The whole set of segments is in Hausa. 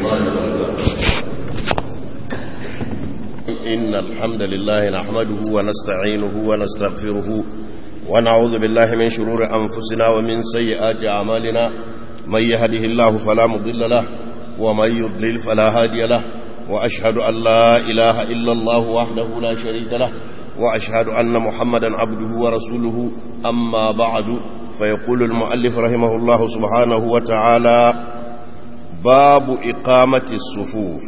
الله وبركاته إن الحمد لله نحمده ونستعينه ونستغفره ونعوذ بالله من شرور أنفسنا ومن سيئات أعمالنا من يهده الله فلا مضل له ومن يضلل فلا هادي له وأشهد أن لا إله إلا الله وحده لا شريك له وأشهد أن محمدا عبده ورسوله أما بعد فيقول المؤلف رحمه الله سبحانه وتعالى باب إقامة الصفوف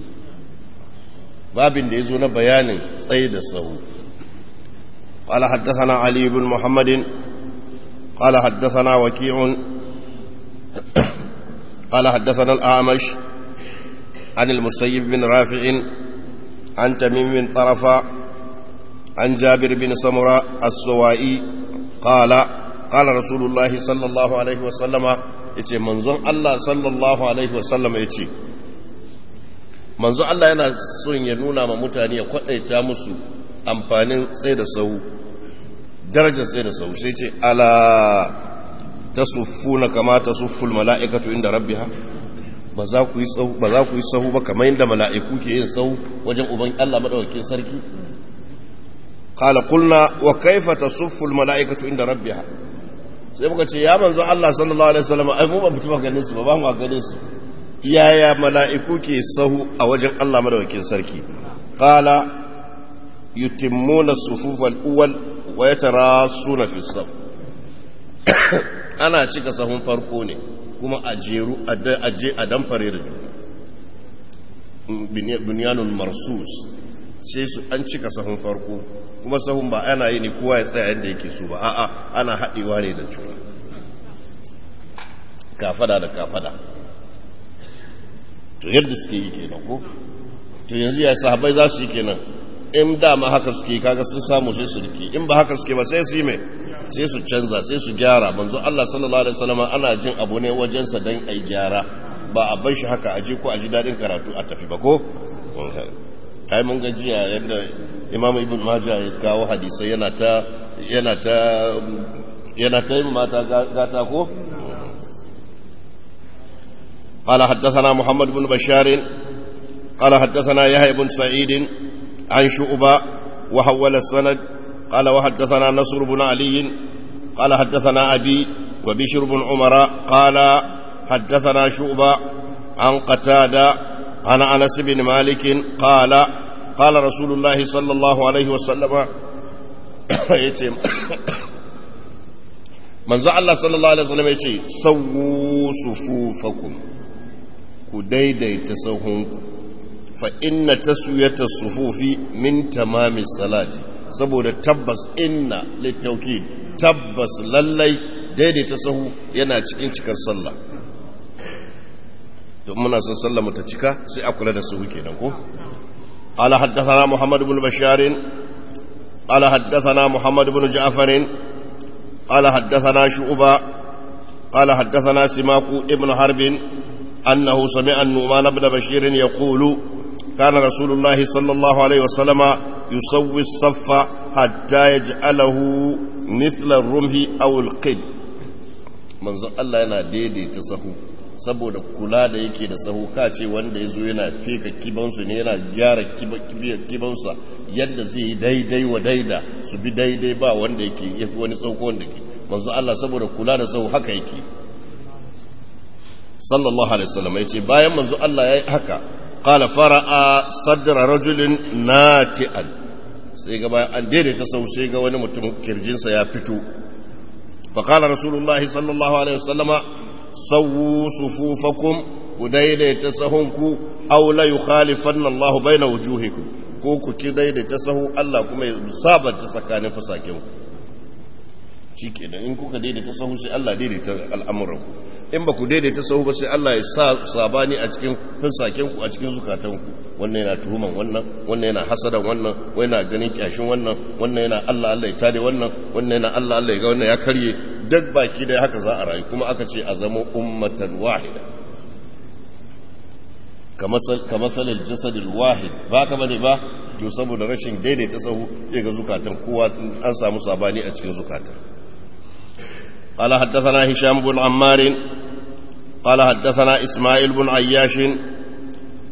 باب يزون بيان صيد الصفوف قال حدثنا علي بن محمد قال حدثنا وكيع قال حدثنا الأعمش عن المسيب بن رافع عن تميم بن طرفة عن جابر بن سمرة السوائي قال قال رسول الله صلى الله عليه وسلم yace manzon Allah sallallahu alaihi wasallam yace manzon Allah yana son ya nuna ma mutane ya kwadaita musu amfanin tsaye da sau darajar tsaye da sau sai ce ala tasuffuna kama tasufful mala'ikatu inda rabbiha ba za ku yi sahu ba za ku yi sahu ba kamar yadda mala'iku ke yin sahu wajen uban Allah madaukakin sarki qala qulna wa kaifa tasuffu al mala'ikatu inda rabbiha sai muka ce ya manzo Allah sallallahu alaihi wasallam ai mu ba mutum ganin su ba ba mu ganin su yaya mala'iku ke sahu a wajen Allah madaukakin sarki qala yutimmuna as-sufuf al-awwal wa yatarasuna fi as-saf ana cika sahun farko ne kuma a jeru a je a damfare da juna bunyanun marsus sai su an cika sahun farko kuma sahun ba ana yi ne kowa ya tsaya yadda yake so ba a'a ana haɗewa ne da juna kafada da kafada to yadda suke yi kenan ko to yanzu ya sahabai za su yi kenan in dama haka suke kaga sun samu sai su rike in ba haka suke ba sai su yi mai sai su canza sai su gyara manzo Allah sallallahu alaihi wasallam ana jin abu ne wajensa dan ai gyara ba a bar shi haka aje ko aji dadin karatu a tafi ba ko kai mun ga jiya yadda Imam Ibn Majah ya kawo hadisai yana ta yana ta yana ta yi mata gata ko قال حدثنا محمد بن بشار قال حدثنا يحيى بن سعيد عن شعبة وحول السند قال وحدثنا نصر بن علي قال حدثنا أبي وبشر بن عمر قال حدثنا شعبة عن قتادة عن أنس بن مالك قال قال رسول الله صلى الله عليه وسلم من زعل الله صلى الله عليه وسلم يتي سووا صفوفكم كديدي تسوهنكم فإن تسوية الصفوف من تمام الصلاة saboda tabbas inna littaukid tabbas lallai daidaita sahu yana cikin cikar sallah to muna son sallah mu ta cika sai a kula da sahu kenan ko qala haddathana muhammad ibn bashar qala haddathana muhammad ibn ja'far qala haddathana shu'ba qala haddathana simaku ibn harb annahu sami'a an-nu'man ibn bashir yaqulu كان رسول الله صلى الله عليه وسلم يسوي الصف حتى يجعله مثل الرمح أو القد منذ الله yana daidaita sahu saboda kula da yake da sahu ka ce wanda ya zo yana feka kibansu ne yana gyara kibansa yadda zai yi daidai wa daida su bi daidai ba wanda yake ya fi wani tsauko wanda ke manzo Allah saboda kula da sahu haka yake sallallahu alaihi wasallam ya ce bayan manzo Allah ya yi haka قال فرأى صدر رجل ناتئا sai ga bayan an daidaita sau sai ga wani mutum kirjinsa ya fito faƙala rasulullahi sallallahu alaihi wasallama sawu sufufakum ku daidaita sahunku aw la yukhalifanna Allah baina wujuhikum ko ku ki daidaita sahu Allah kuma ya sabanta tsakanin fasakin ku shikenan in kuka daidaita sahu sai Allah daidaita al'amuran ku in ba ku daidaita sahu ba sai Allah ya sa sabani a cikin fasakin ku a cikin zukatan ku wannan yana tuhuman wannan wannan yana hasadan wannan wannan yana ganin kyashin wannan wannan yana Allah Allah ya tare wannan wannan yana Allah Allah ya ga wannan ya karye duk baki da haka za a rayu kuma aka ce a zama ummatan wahida kamar salil jasadil wahid ba ka bane ba to saboda rashin daidaita sahu ya ga zukatan kowa an samu sabani a cikin zukatan قال حدثنا هشام بن عمار قال حدثنا إسماعيل بن عياش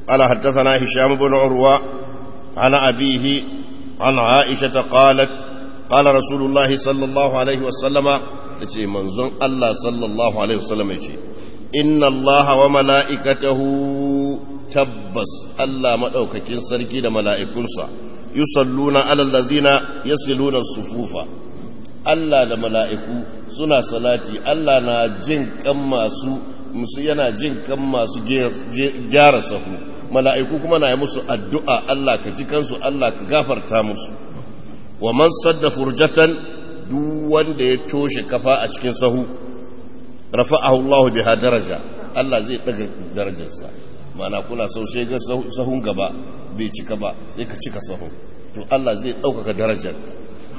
قال حدثنا هشام بن عروة عن أبيه عن عائشة قالت قال رسول الله صلى الله عليه وسلم تشي منزون الله صلى الله عليه وسلم يشي إن الله وملائكته تبس الله مدوككين سركي ملائكونسا يصلون على الذين يصلون الصفوف Allah da mala'iku suna salati, Allah na jin kan masu musu yana jin kan masu gyara sahu, mala'iku kuma na yi musu addu'a Allah ka ji kansu Allah ka gafarta musu. Wa man sadda furjatan duk wanda ya toshe kafa a cikin sahu, rafa'ahu Allah biha daraja, Allah zai ɗaga darajarsa. Mana kuna sau sai ga sahun gaba bai cika ba sai ka cika sahun, to Allah zai ɗaukaka darajarka.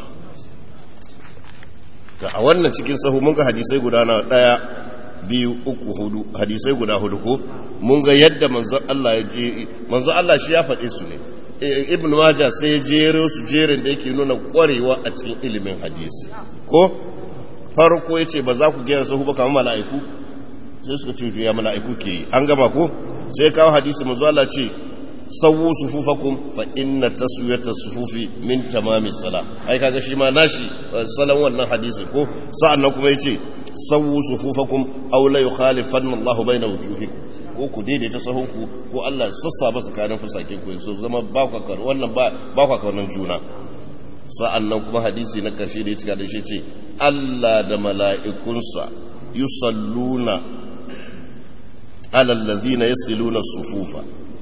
ga a wannan cikin sahu mun ga hadisai guda na daya biyu uku hudu hadisai guda hudu ko mun ga yadda manzon Allah ya je manzon Allah shi ya faɗe su ne ibn majah sai ya jero su jerin da yake nuna kwarewa a cikin ilimin hadisi ko farko yace ba za ku gera sahu ba kamar mala'iku sai suka ce ya mala'iku ke yi an gama ko sai kawo hadisi manzon Allah ce sawu sufufakum fa inna taswiyata sufufi min tamami sala ai kaga shi ma nashi salan wannan hadisi ko sa'annan kuma yace sawu sufufakum aw la yukhalifanna Allahu baina wujuhikum ko ku daidaita sahunku ko Allah sassaba tsakanin fusakin ku so zama ba ku kar wannan ba ba ku kaunan juna sa'annan kuma hadisi na karshe da ya cika da shi ce Allah da mala'ikunsa yusalluna ala allazina yasiluna sufufa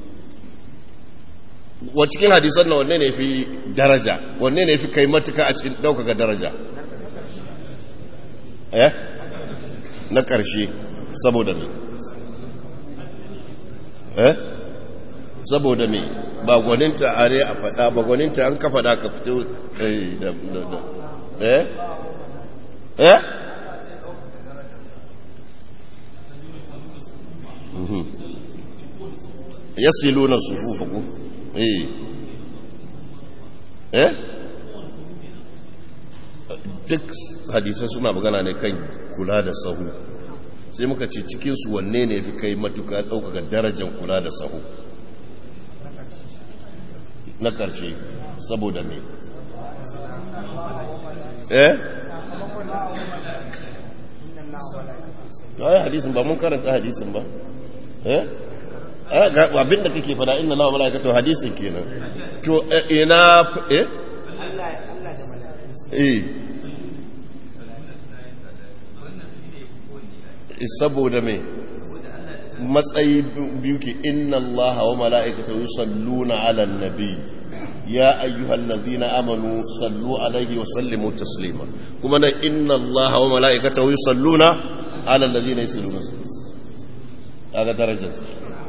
wa cikin hadisan na wanne ne fi daraja wanne ne fi kai matuka a cikin ɗaukaka daraja eh na ƙarshe saboda me eh saboda me ba gwaninta are a faɗa ba gwaninta an ka faɗa ka fito eh da da eh eh yasiluna sufufakum eh eh duk hadisai suna magana ne kan kula da sahu sai muka ce cikinsu wanne ne fi kai matuka ɗaukaka darajar kula da sahu na ƙarshe saboda me eh ya hadisin ba mun karanta hadisin ba eh abin da kake fada inna lawa mala'ikatu hadisin kenan to ina eh eh saboda me matsayi biyu ke inna allaha wa mala'ikatu yusalluna ala nabi ya ayyuhal ladhina amanu sallu alaihi wa sallimu taslima kuma na inna allaha wa mala'ikatu yusalluna ala alladhina yusalluna kaga darajarsa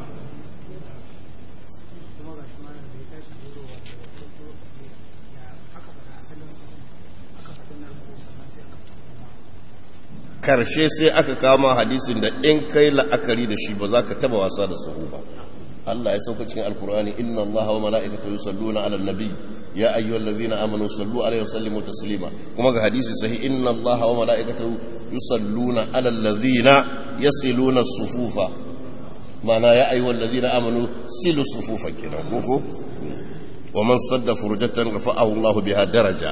karshe sai aka kama hadisin da in kai la'akari da shi ba za ka taba wasa da sahu ba Allah ya sauka cikin alkur'ani inna allaha wa mala'ikatahu yusalluna 'alan nabiy ya ayyuhallazina amanu sallu 'alaihi wa sallimu taslima kuma ga hadisi sahih inna allaha wa mala'ikatahu yusalluna 'alal ladzina yasiluna as-sufufa mana ya ayyuhallazina amanu silu sufufa kenan ko wa man sadda furjatan rafa'ahu Allahu biha daraja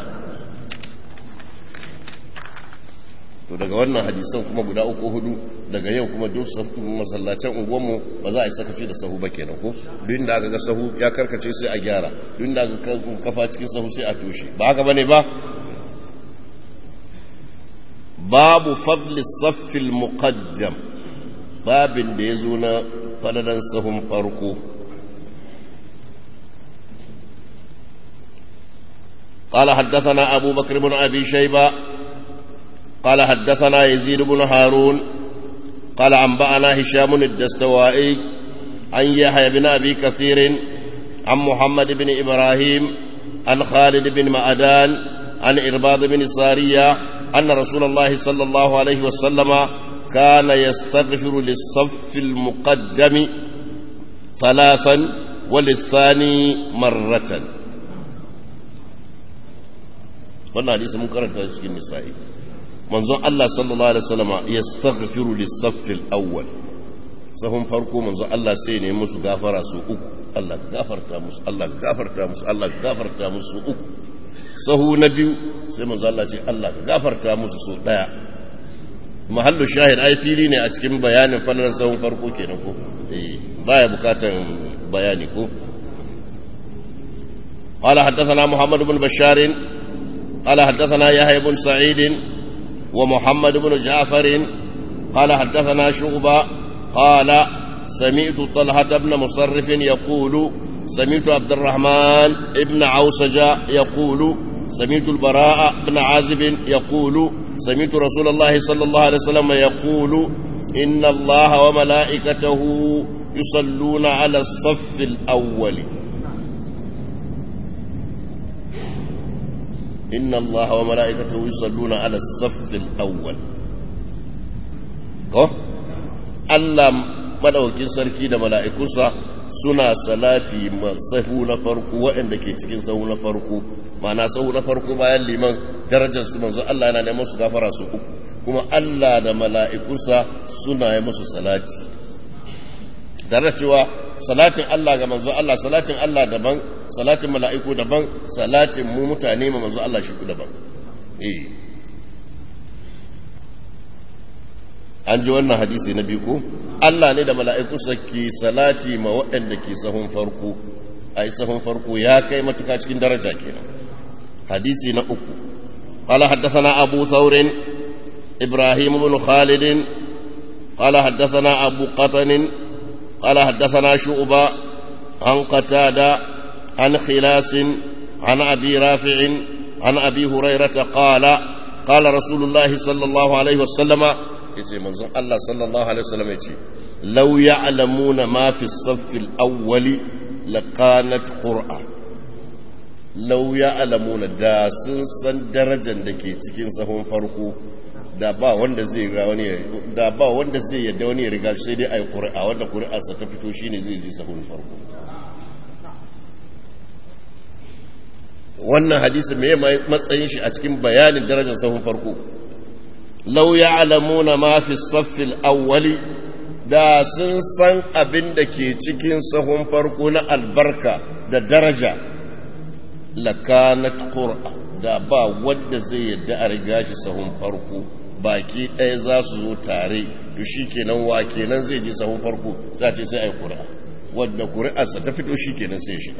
to daga wannan hadisan kuma guda uku hudu daga yau kuma duk masallacin unguwanmu ba za a yi sakaci da sahu ba kenan ko duk da aka ga sahu ya karkace sai a gyara duk da aka kafa cikin sahu sai a toshe ba haka bane ba babu fadli saffil muqaddam babin da ya zo na fadalan sahun farko قال حدثنا أبو بكر بن أبي شيبة قال حدثنا يزيد بن هارون قال أنبأنا هشام الدستوائي عن يحيى بن أبي كثير عن محمد بن إبراهيم عن خالد بن معدان عن إرباض بن سارية أن رسول الله صلى الله عليه وسلم كان يستغفر للصف المقدم ثلاثا وللثاني مرة wannan hadisi mun karanta cikin nisa'i manzon Allah sallallahu alaihi wasallam yastaghfiru lis-saff al-awwal sahun farko manzo Allah sai ne musu gafara su uku Allah ka gafarta musu Allah ka gafarta musu Allah ka gafarta musu uku sahu na biyu sai manzo Allah ce Allah ka gafarta musu su daya mahallu shahid ai fili ne a cikin bayanin fallar sahun farko kenan ko eh baya bukatan bayani ko قال حدثنا محمد بن بشار قال حدثنا يحيى بن سعيد ومحمد بن جعفر قال حدثنا شعبة قال سمعت طلحة بن مصرف يقول سمعت عبد الرحمن بن عوسج يقول سمعت البراء بن عازب يقول سمعت رسول الله صلى الله عليه وسلم يقول إن الله وملائكته يصلون على الصف الأول إن الله وملائكته يصلون على الصف الأول ko Allah madaukin sarki da mala'ikunsa suna salati sahu na farko waɗanda ke cikin sahu na farko mana sahu na farko bayan liman darajar su manzo Allah yana neman su gafara su uku kuma Allah da mala'ikunsa suna yi musu salati tare cewa salatin Allah ga manzo Allah salatin Allah daban salatin mala'iku daban salatin mu mutane ma manzo Allah shi daban eh an ji wannan hadisi na biyu ko Allah ne da mala'iku ke salati ma waɗanda ke sahun farko ai sahun farko ya kai matuka cikin daraja kenan hadisi na uku qala haddathana abu thawr ibrahim ibn khalid qala haddathana abu qatan qala haddathana shu'ba an qatada an khilas an abi rafi' an abi hurairah qala qala rasulullah sallallahu alaihi wasallam yace manzon Allah sallallahu alaihi wasallam yace law ya'lamuna ma fi as-saff al-awwali laqanat qur'a law ya'lamuna da sun san darajar da ke cikin sahun farko da ba wanda zai ga wani da ba wanda zai yadda wani ya riga sai dai ayi qur'a wanda qur'a sa ta fito shine zai ji sahun farko wannan hadisi me matsayin shi a cikin bayanin darajar sahun farko lau ya alamuna mafi saffil awwali da sun san abin da ke cikin sahun farko na albarka da daraja lakanat qur'a da ba wanda zai yadda a riga shi sahun farko baki ɗaya za su zo tare to shi kenan wa kenan zai ji sahun farko za ce sai a yi ƙura wadda ƙuri'arsa ta fito shi kenan sai shiga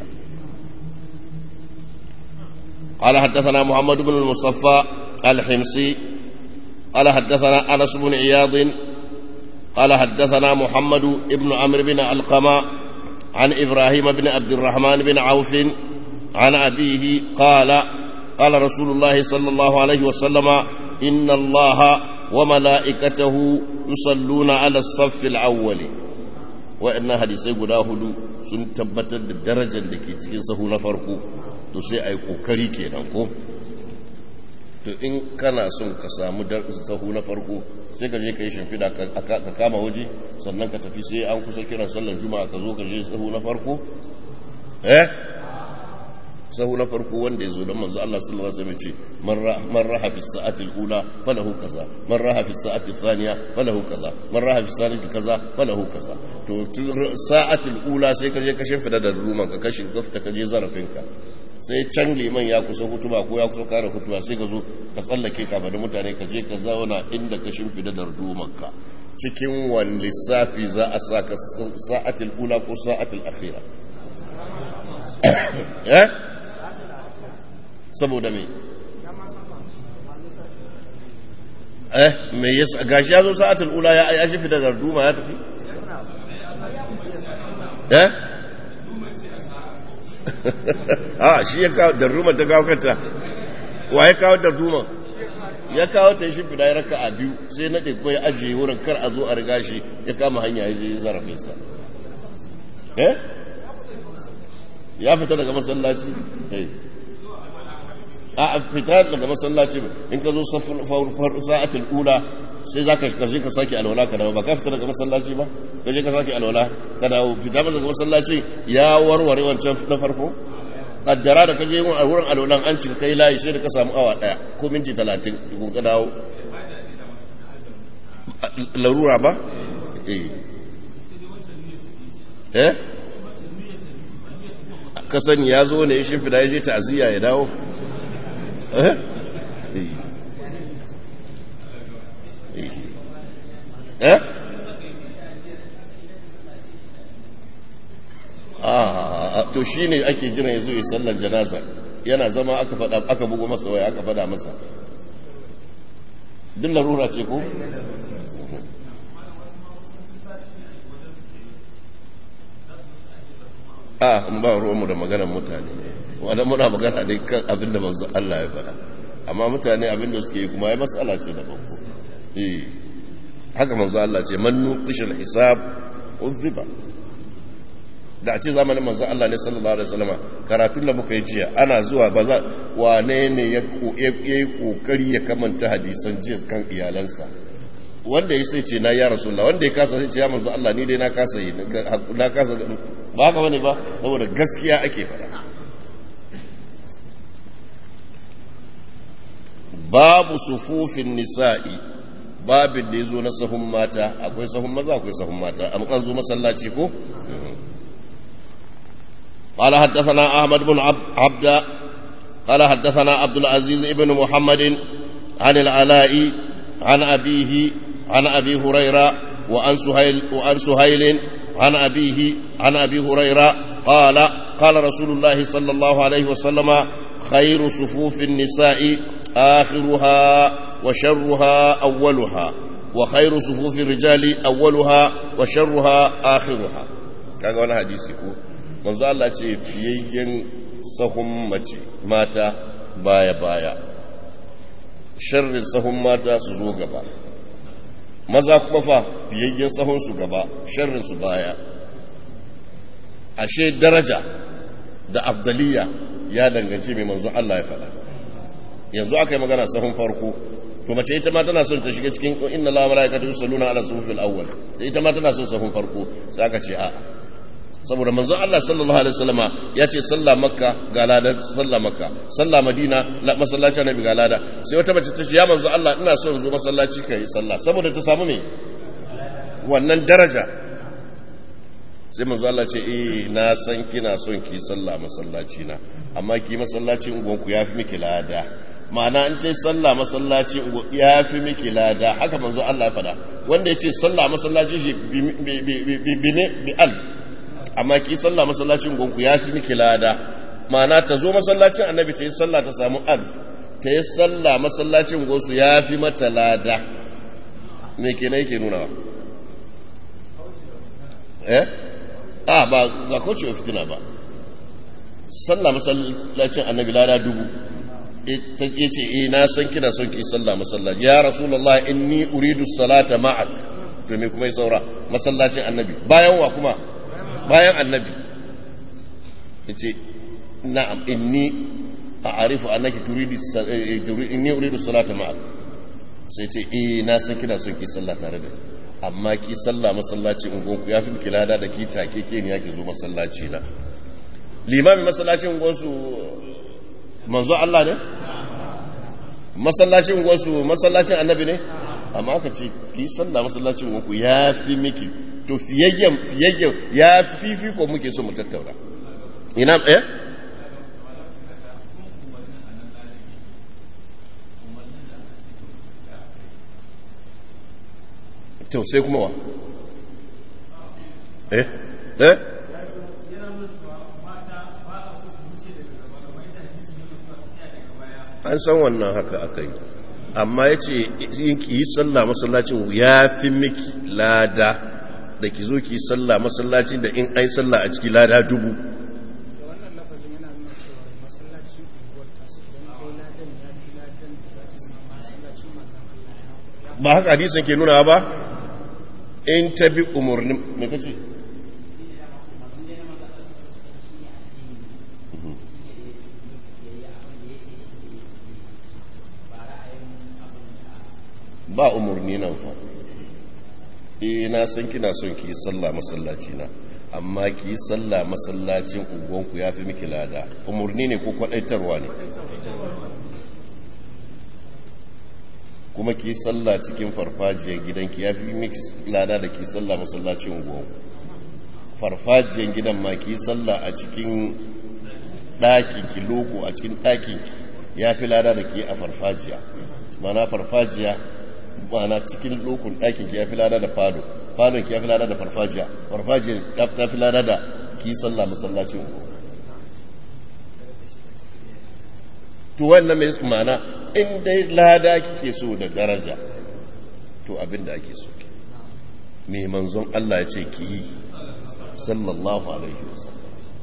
قال حدثنا محمد بن المصفى الحمصي قال حدثنا أنس بن عياض قال حدثنا محمد بن عمرو بن علقمة عن إبراهيم بن عبد الرحمن بن عوف عن أبيه قال قال رسول الله صلى الله عليه وسلم إن الله وملائكته يصلون على الصف الأول وإن حديثي قداه sun tabbatar da darajar da ke cikin sahu na farko to sai a yi ƙoƙari kenan ko to in kana son ka samu sahu na farko sai ka je ka yi shimfiɗa ka kama waje sannan ka tafi sai an kusa kiran sallar juma'a ka zo ka je sahu na farko eh sahu na farko wanda ya zo don manzo Allah sallallahu alaihi wasallam ce man raha fi sa'ati al-ula falahu kaza man raha fi sa'ati thaniya falahu kaza man raha fi sa'ati kaza falahu kaza to sa'ati al-ula sai ka je ka shimfiɗa da ruman ka kashi gafta ka je zarafinka sai can liman ya kusa hutuba ko ya kusa kare hutuba sai ka zo ka tsallake ka bada mutane ka je ka zauna inda ka shimfida da rudumanka cikin wani lissafi za a sa ka sa'atul ula ko sa'atul akhira eh saboda me eh me yasa gashi ya zo sa'atul ula ya ya shimfida da ruduma ya tafi eh a shi ya kawo darduma ta kawo kanta wa ya kawo darduma ya kawo ta shi fida ya raka a biyu sai na ko ya ajiye wurin kar a zo a riga shi ya kama hanya ya je zarafinsa eh ya fita daga masallaci a fita daga masallaci in ka zo sa'atul ula sai za ka kashe ka sake alwala ka dawo ba ka fita daga masallaci ba ka je ka sake alwala ka dawo fita daga masallaci ya warware wancan na farko kaddara da ka je wurin alwalan an cika kai layi sai da ka samu awa daya ko minti talatin kun ka dawo larura ba eh eh ka sani ya zo ne ya shimfida ya je ta'aziyya ya dawo eh eh a to shi ne ake jira ya zo ya sallar janaza yana zama aka fada aka bugu masa waya aka fada masa duk larura ce ko a ba ruwanmu da maganar mutane wadda muna magana dai kan abin da manzo Allah ya fada amma mutane abin da suke yi kuma ya matsala ce da banko eh haka manzo Allah ce man nuqishal hisab uzziba da a ce zamanin manzo Allah ne sallallahu alaihi wasallama karatun da muka yi jiya ana zuwa ba za wane ne ya yi kokari ya kamanta hadisan jiya kan iyalansa wanda ya sai ce na ya rasulullah wanda ya kasa sai ce ya manzo Allah ni dai na kasa yi na kasa ba haka bane ba saboda gaskiya ake fara babu sufufin nisa'i babin da ya zo na sahun mata akwai sahun maza akwai sahun mata an zo masallaci ko قال حدثنا أحمد بن عبد قال حدثنا عبد العزيز بن محمد عن العلاء عن أبيه عن أبي هريرة وعن سهيل, وعن سهيل عن أبيه عن أبي هريرة قال قال رسول الله صلى الله عليه وسلم خير صفوف النساء آخرها وشرها أولها وخير صفوف الرجال أولها وشرها آخرها kaga wani hadisi ko manzo Allah ce fiyayyen sahun mace mata baya baya sharrin sahun mata su zo gaba maza kuma fa fiyayyen sahun su gaba sharrin su baya ashe daraja da afdaliya ya danganci mai manzo Allah ya faɗa yanzu aka yi magana sahun farko to mace ita ma tana son ta shiga cikin inna la malaikatu yusalluna ala sufil awwal ita ma tana son sahun farko sai aka ce a'a saboda manzo Allah sallallahu alaihi wasallama ya ce sallah makka ga lada sallah makka sallah madina masallaci annabi ga lada sai wata mace ta ce ya manzo Allah ina son zo masallaci kai sallah saboda ta samu me wannan daraja sai manzo Allah ce eh na san kina son ki sallah masallaci na amma ki masallaci ungon ku yafi miki lada ma'ana in ta sallah masallaci ya fi miki lada haka manzo Allah ya fada wanda ya ce sallah masallaci shi bi alf amma ki sallah masallacin gonku ya fi miki lada ma'ana ta zo masallacin annabi ta yi sallah ta samu alf ta yi sallah masallacin gonsu ya fi mata lada me ke na yake nuna eh a ba ga kaucewa fitina ba sallah masallacin annabi lada dubu ya ce eh na san kina son ki sallah masallaci ya rasulullah inni uridu salata ma'ak to me kuma ya saura masallacin annabi bayan wa kuma bayan annabi ya ce na'am inni a arifu annaki turidi inni uridu salata ma'ak sai ce eh na san kina son ki sallah tare da amma ki sallah masallaci ungonku ya fi miki lada da ki take ke ne yake zo masallaci na limamin masallacin ungonsu manzo Allah ne masallacin ungonsu masallacin annabi ne amma aka ce ki sallah masallacin ungonku ya fi miki to fiyayyen fiyayyen ya fifi ko muke so mu tattauna ina eh to sai kuma wa eh eh an san wannan haka aka yi amma ya ce yi sallah masallacin ya fi miki lada da ki zo ki yi sallah masallacin da in ai sallah a ciki lada dubu ba haka hadisin ke nuna ba in ta bi umarnin mai kace ba umarni nan fa eh na san kina son ki sallah masallaci na amma ki sallah masallacin unguwanku ya fi miki lada umarni ne ko kwadaitarwa ne kuma ki sallah cikin farfajiyar gidanki ya fi miki lada da ki sallah masallacin unguwanku farfajiyan gidan ma ki sallah a cikin ɗakin ki loko a cikin ɗakin ki ya fi lada da ke a farfajiya mana farfajiya mana cikin lokun ɗakin ki ya fi lada da fado fadon ki ya fi lada da farfajiya farfajiya ta fi lada da ki sallah masallacin ku to wannan mai mana in dai lada kike so da daraja to abin da ake so ke mai manzon Allah ya ce ki yi sallallahu alaihi wasallam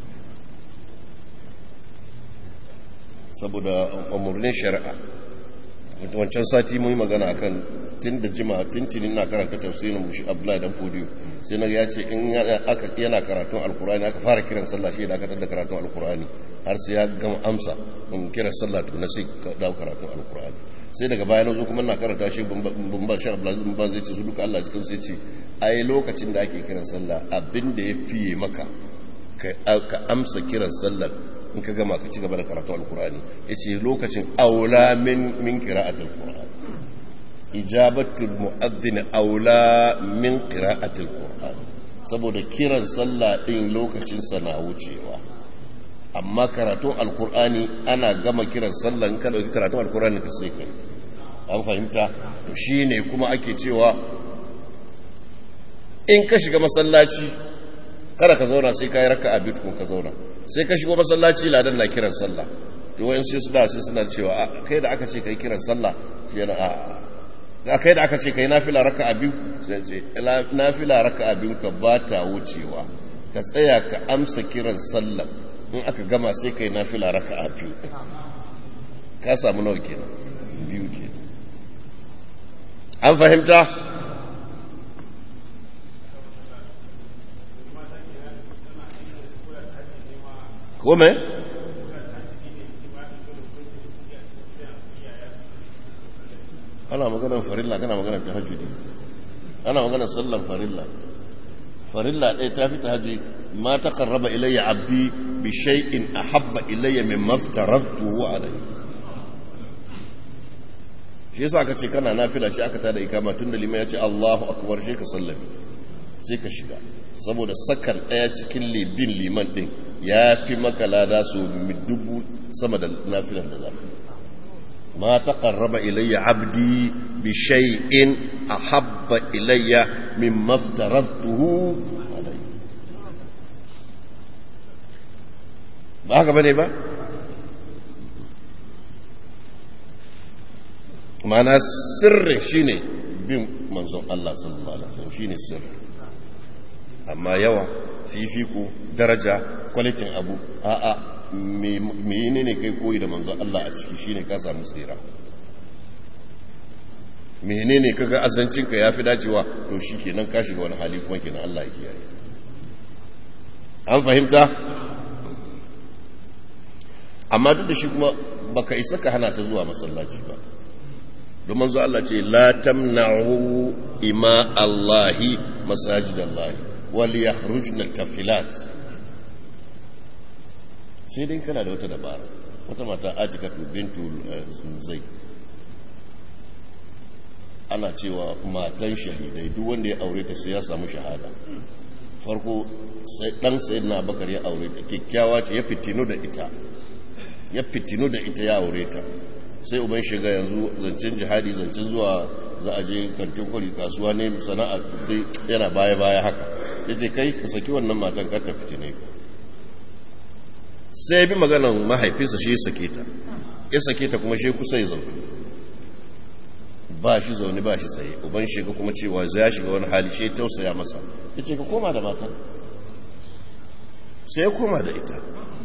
saboda umarnin shari'a wancan sati mun yi magana akan tun da jima tuntuni na karanta tafsirin mushi abdullahi dan fodiyo sai na ya ce in yana karatun alkurani aka fara kiran sallah shi da aka tada karatun alkurani har sai ya gama amsa in kira sallah to na sai dawo karatun alkurani sai daga baya na zo kuma na karanta shi bumban shi abdullahi bumban zai ce su duka allah cikin sai ce ai lokacin da ake kiran sallah abin da ya fiye maka ka amsa kiran sallah in ka gama ka ci gaba da karatu alkurani ya ce lokacin aula min kira'atul qur'an ijabatul mu'adhdhin aula min qira'atul qur'an saboda kiran sallah din lokacin sa na wucewa amma karatun alkur'ani ana gama kiran sallah in ka dauki karatun alkur'ani ka sai kai an fahimta to shine kuma ake cewa in ka shiga masallaci kada ka zauna sai ka yi raka'a biyu kun ka zauna sai ka shigo masallaci ladan na kiran sallah to wayan sai suna sai suna cewa kai da aka ce kai kiran sallah shi yana a kai da aka ce kai nafila raka'a biyu sai ce nafila raka'a biyu ka ba ta wucewa ka tsaya ka amsa kiran sallah in aka gama sai kai nafila raka'a biyu ka samu nawa kenan biyu kenan an fahimta kome? ana maganar farilla kana maganar tahajjudi ana maganar sallan farilla farilla ɗaya ta fi tahajjudi ma ta karraba ilayya abdi bi shay'in ahabba ilayya min maftaratuhu alayhi shi yasa aka ce kana nafila shi aka tada ikama tun da liman ya ce Allahu akbar shi ka sallami sai ka shiga saboda sakar ɗaya cikin libin liman ɗin ya fi maka lada su dubu sama da nafilan da zafi ma ta ƙarraba ilayya abdi bi shay'in ahabba ilayya min maftaratuhu ba haka bane ba mana sirrin shine bin manzon Allah sallallahu alaihi wasallam shine sirrin amma yawa fifiku daraja kwalitin abu a'a mene ne kai koyi da manzon Allah a ciki shine ka samu tsira menene kaga azancinka yafi dacewa to shikenan ka shiga wani hali kuma kenan Allah ya kiyaye an fahimta amma duk da shi kuma baka isa ka hana ta zuwa masallaci ba don manzo Allah ce la tamna'u ima Allahi masajidallahi wal yakhrujna tafilat sai dai kana da wata dabara wata mata Atika bintu Zai ana cewa matan shahidai duk wanda ya aure ta sai ya samu shahada farko sai dan sayyidina Abubakar ya aure ta kikkiawa ce ya fitinu da ita ya fitinu da ita ya aure ta sai uban shiga yanzu zancen jihadi zancen zuwa za a je kantin kwari kasuwa ne sana'a dai yana baya-baya haka ya ce kai ka saki wannan matan ka ta fitine ku sai bi maganan mahaifinsa shi ya sake ta ya sake ta kuma shi kusa ya zaune ba shi zaune ba shi tsaye uban shiga kuma cewa ya shiga wani hali shi tausaya masa ya ce ka koma da matan sai ya koma da ita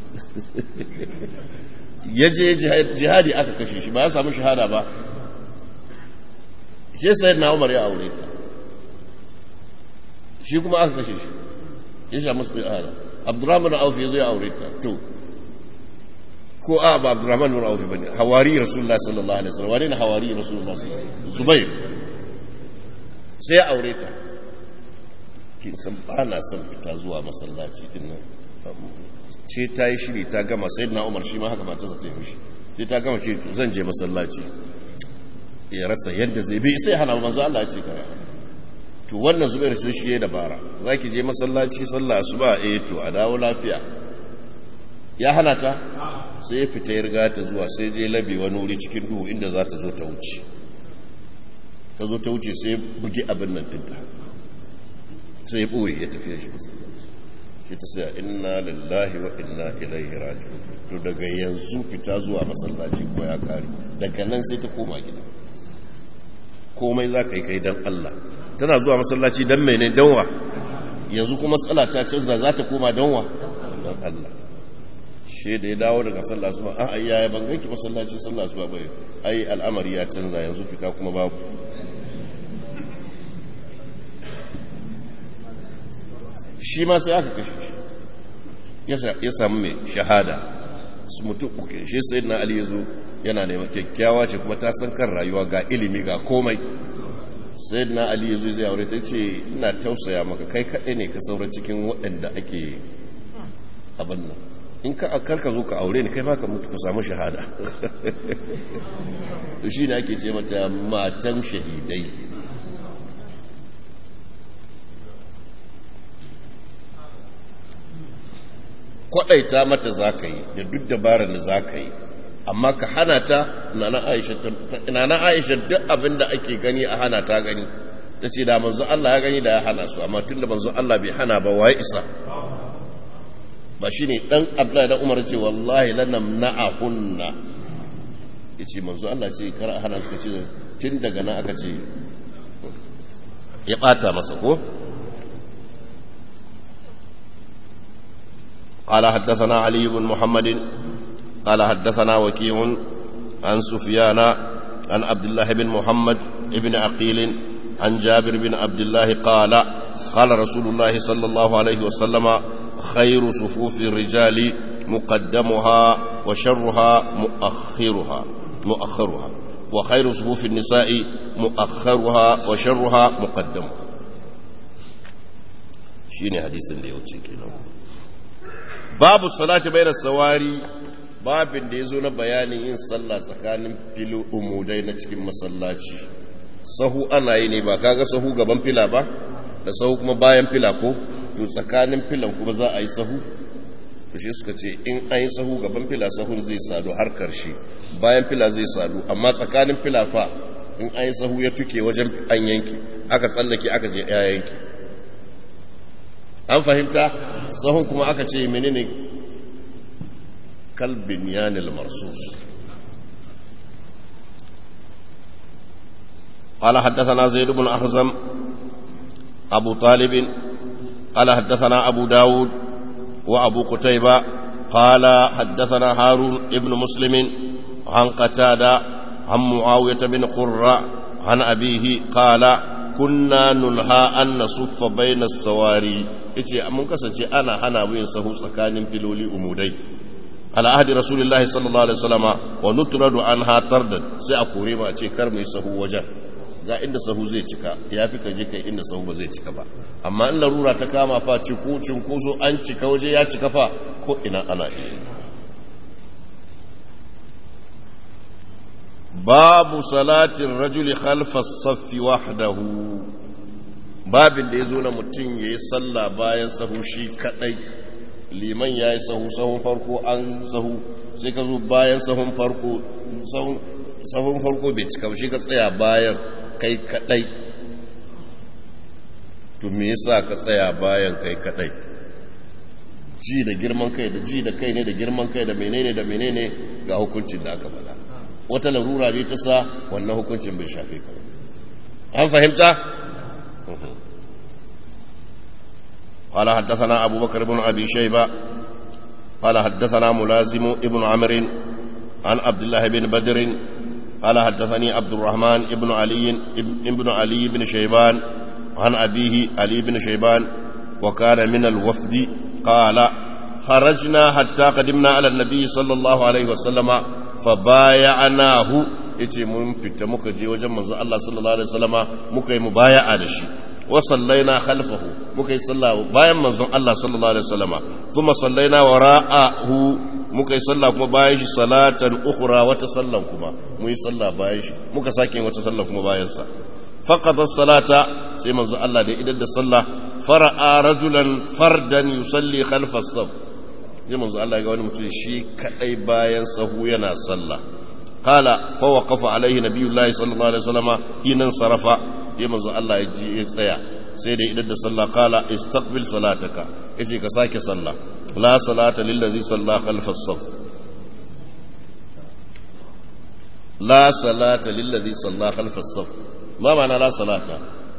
ya je jihadi aka kashe shi ba ya samu shahada ba shi sai na umar ya aure ta shi kuma aka kashe shi ya sha musu shahada abdurrahman auf ya zo ya aure ta to ko a ba abdurrahman bin auf bane hawari rasulullah sallallahu alaihi wasallam wani ne hawari rasulullah sallallahu alaihi wasallam zubair sai ya aure ta kin san ba na son fita zuwa masallaci din nan ce ta yi shiri ta gama sai na umar shi ma haka matarsa ta yi mishi sai ta gama ce zan je masallaci ya rasa yadda zai bi sai hana manzo Allah ya ce kare to wannan zubair sai shi ya dabara za ki je masallaci sallah su ba eh to a dawo lafiya ya hana ta sai ya fita ya riga ta zuwa sai je labe wani wuri cikin duhu inda za ta zo ta wuce ta zo ta wuce sai bugi abin nan ɗinta sai ya ɓoye ya tafiya shi masallaci shi ta sai inna lillahi wa inna ilaihi raji'un to daga yanzu fita zuwa masallaci ko ya kare daga nan sai ta koma gida komai za ka yi kai don Allah tana zuwa masallaci don mai ne donwa yanzu kuma matsala ta canza za ta koma donwa don Allah shi da ya dawo daga sallah su ba a ayya ya ban ganki masallaci sallah su ba bai ai al'amari ya canza yanzu fita kuma babu shi ma sai aka kashe shi ya samu mai shahada su mutum uku shi sai na ali ya zo yana neman kyakkyawa ce kuma ta san kan rayuwa ga ilimi ga komai sai na ali ya zo zai aure ta ce ina tausaya maka kai kaɗai ne ka saura cikin waɗanda ake abin nan in ka akar ka zo ka aure ni kai ma ka mutu ka samu shahada to shi ne ake ce mata matan shahidai kwaɗaita mata za ka yi da duk dabarar da za ka yi amma ka hana ta nana aisha duk abin da ake gani a hana ta gani ta ce da manzo Allah ya gani da ya hana su amma tun da manzo Allah bai hana ba waye isa ba shi ne ɗan abdullahi dan umar ce wallahi lanam na'ahunna ya ce manzo Allah ce kar a hana su ce tun daga nan aka ce ya ɓata masa ko قال حدثنا علي بن محمد قال حدثنا وكيع عن سفيان عن عبد الله بن محمد بن عقيل عن جابر بن عبد الله قال قال رسول الله صلى الله عليه وسلم خير صفوف الرجال مقدمها وشرها مؤخرها مؤخرها وخير صفوف النساء مؤخرها وشرها مقدمها شيني حديث اللي يوتي babu salati bai da sawari babin da ya zo na bayanin yin sallah tsakanin filo umudai na cikin masallaci sahu ana yi ne ba kaga sahu gaban fila ba da sahu kuma bayan fila ko to tsakanin filan kuma za a yi sahu to shi suka ce in an yi sahu gaban fila sahun zai sadu har karshe bayan fila zai sadu amma tsakanin fila fa in an yi sahu ya tuke wajen an yanki aka tsallake aka je ya yanki an fahimta sahun kuma aka ce menene kalbin yanil marsus قال حدثنا زيد بن أخزم أبو طالب قال حدثنا أبو داود وأبو قتيبة قال حدثنا هارون ابن مسلم عن قتادة عن معاوية بن قرة عن أبيه قال كنا ننهى أن نصف بين السواري yace mun kasance ana hana yin sahu tsakanin filoli umudai ala ahdi rasulullahi sallallahu alaihi wasallama wa nutradu anha tardan sai a kore mu a ce kar mu yi sahu wajen ga inda sahu zai cika yafi ka je kai inda sahu ba zai cika ba amma in larura ta kama fa ciku cinkoso an cika waje ya cika fa ko ina ana iya babu salatin rajuli khalfa saffi wahdahu babin da ya zo na mutum ya yi sallah bayan sahu shi kadai liman ya yi sahu sahun farko an sahu sai ka zo bayan sahun farko sahun farko bai cika shi ka tsaya bayan kai kadai to me yasa ka tsaya bayan kai kadai ji da girman kai da ji da kai ne da girman kai da menene da menene ga hukuncin da aka faɗa wata larura ne ta sa wannan hukuncin bai shafe ka an fahimta قال حدثنا أبو بكر بن أبي شيبة قال حدثنا ملازم ابن عمرو عن عبد الله بن بدر قال حدثني عبد الرحمن ابن علي ابن علي بن شيبان عن أبيه علي بن شيبان وكان من الوفد قال خرجنا حتى قدمنا على النبي صلى الله عليه وسلم فبايعناه yace mun fita muka je wajen manzo Allah sallallahu alaihi wasallama muka yi mubaya'a da shi wa sallaina khalfahu muka yi sallah bayan manzon Allah sallallahu alaihi wasallama kuma sallaina wara'ahu muka yi sallah kuma bayan shi salatan ukhra wata sallan kuma mu yi sallah bayan shi muka sake wata sallan kuma bayan sa faqada salata sai manzo Allah da idan da sallah fara'a rajulan fardan yusalli khalfa as-saf sai manzo Allah ga wani mutum shi kadai bayan sahu yana sallah qala fa waqafa alaihi nabiyullahi sallallahu alaihi wasallama hinan sarafa sai manzo Allah ya ji ya tsaya sai da idan da sallah qala istaqbil salataka yace ka sake sallah la salata lil ladzi salla khalfa as-saf la salata lil ladzi salla khalfa as-saf ma ma'ana la salata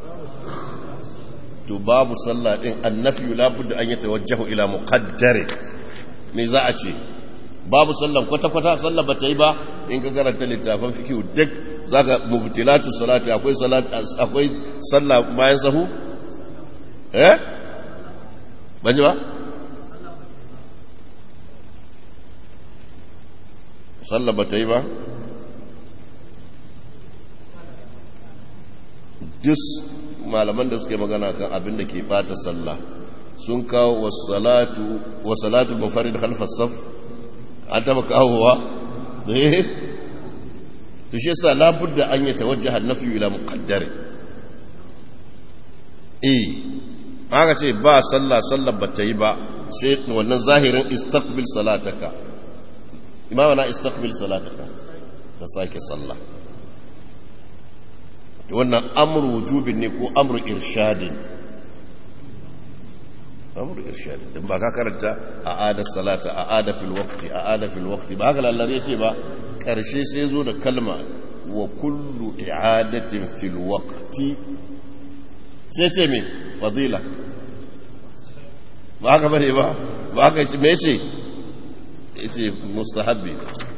to babu sallah din annafi la budda an yatawajjahu ila muqaddari me za a ce babu sallan kwata-kwata sallah ba ta yi ba in ka karanta littafin fikihu duk zaka mubtilatu salati akwai salat akwai sallah bayan sahu eh ban ji ba sallah ba ta yi ba duk malaman da suke magana kan abin da ke bata sallah sun kawo wasalatu wasalatu munfarid khalfas saf an taba kawowa eh to shi yasa labudda an yi tawajjaha an-nafi ila muqaddar eh aka ce ba sallah sallah ba ta yi ba sai wannan zahirin istaqbil salataka imama na istaqbil salataka ka sake sallah wannan amru wujubin ne ko amru irshadin amru irshadin din ba ka karanta a ada salata a ada fil waqti a ada fil waqti ba haka lallar yace ba karshe sai zo da kalma wa kullu i'adatin fil waqti sai ce me fadila ba haka bane ba ba haka yace me yace yace mustahabbi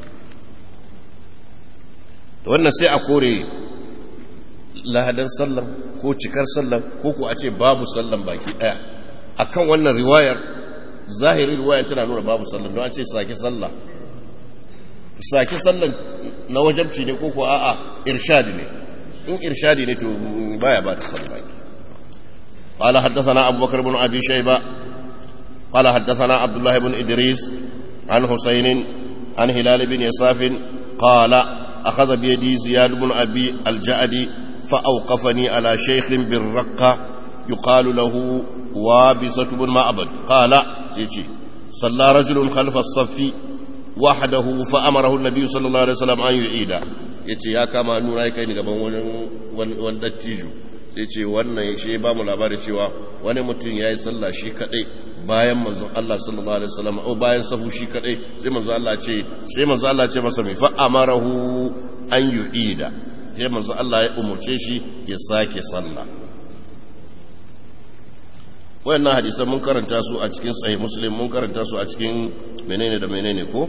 wannan sai a kore lahadan sallan ko cikar sallan ko ko a ce babu sallan baki daya akan wannan riwayar zahirin riwayar tana nuna babu sallan don a ce sake sallah sake sallan na wajabci ne ko ko a'a irshadi ne in irshadi ne to baya ba da sallan baki قال حدثنا أبو بكر بن أبي شيبة قال حدثنا عبد الله بن إدريس عن حسين عن هلال بن يساف قال أخذ بيدي زياد بن أبي الجعدي فأوقفني على شيخ بالرقة يقال له وابسة بن معبد قال تيجي صلى رجل خلف الصف وحده فأمره النبي صلى الله عليه وسلم أن يعيد yace ya kama nuna ya kai ni gaban wani wani dattijo ya ce wannan shi ba mu labarin cewa wani mutum ya yi sallah shi kadai bayan manzon Allah sallallahu alaihi wasallam o bayan safu shi kadai sai manzon Allah ce sai manzon Allah ce masa mai fa amarahu an yu'ida sai manzon Allah ya umurce shi ya sake sallah wayannan hadisan mun karanta su a cikin sahih muslim mun karanta su a cikin menene da menene ko